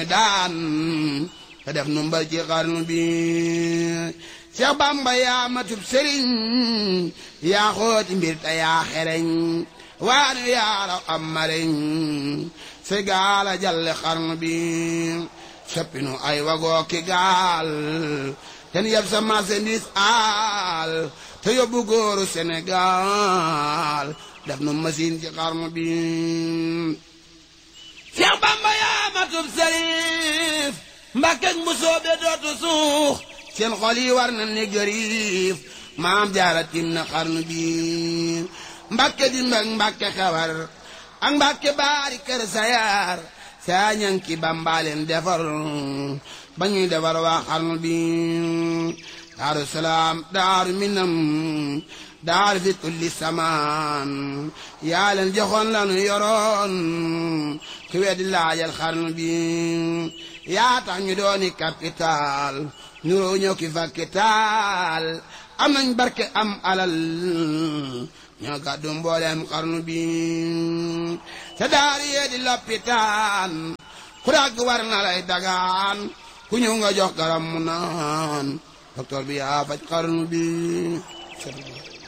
daan te def nu mbal ci xarnu bi Seex Bamba yaa matub sëriñ yaa xooti mbir te yaa xereñ waanu yaa raw am mareñ se gaala jalle xarnu bi soppinu ay wagoo ki gaal ten yeb sa marchandise aal te yóbbu góoru Sénégal def nu machine ci xarnu bi Seex Bamba yaa matub sëriif Mbàkkek mu soobe dootu suux seen xol yi war na ne gëriif maam jaara tim na xarnu bi Mbàkke di mbag Mbàkke xewar ak Mbàkke baari kër sayaar saa ñanki bambaaleen defar ba ñuy defar waa xarnu bi daaru salaam daaru minam daaru fi kulli samaan yaa leen joxoon lanu yoroon ku weddi laajal xarnu bi yaa tax ñu dooni capital nuroo ñëw ki fakkital am nañ barke am alal ñoo gàddu mbooleem xarnu bi te daari yee di loppitaan ku dagg war na lay dagaan ku ñëw nga jox garam mu naan docteur bi yaa faj xarnu bi